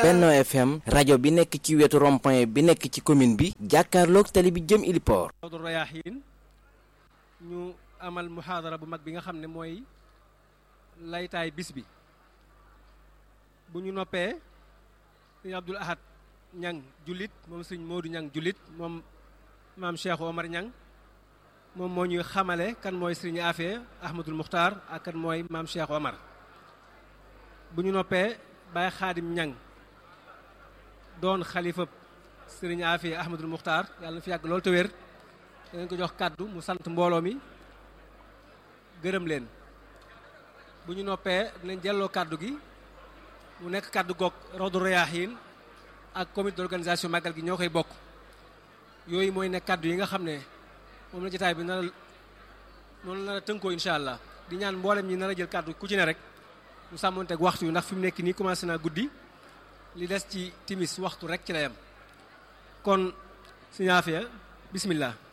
Benno FM rajo bi nekk ci wetu rond-point bi nekk ci commune bi jàkkaarloog tali bi jëm Iliport Rawdu Rayaahiin ñu amal muhaadara bu mag bi nga xam ne mooy laytaay bis bi bu ñu noppee sëñ Abdul Ahad ñang jullit moom sëñ Moodu ñang jullit moom maam Cheikh Omar ñang moom moo ñuy xamale kan mooy sëriñ Afee Ahmadul Muxtaar ak kan mooy maam Cheikh Omar bu ñu noppee Baye Xaadim ñang doon xalifa sëriñ Afee Ahmadul Muxtaar yàlla na fi yàgg loolu te wér danañ ko jox kàddu mu sant mbooloo mi gërëm leen bu ñu noppee dinañ jelloo kàddu gi mu nekk kàddu goog Rawdu Rayaahiin ak comité d'organisation màggal gi ñoo koy bokk yooyu mooy nekk kàddu yi nga xam ne moom la jotaay bi nar a noonu nar a tënkoo incha allah di ñaan mboolem ñi nar a jël kàddu ku ci ne rek mu sàmmonteeg waxtu yu ndax fi mu nekk nii commencé naa guddi li des ci timis waxtu rek ci la yam kon Sëñ Afia bismillah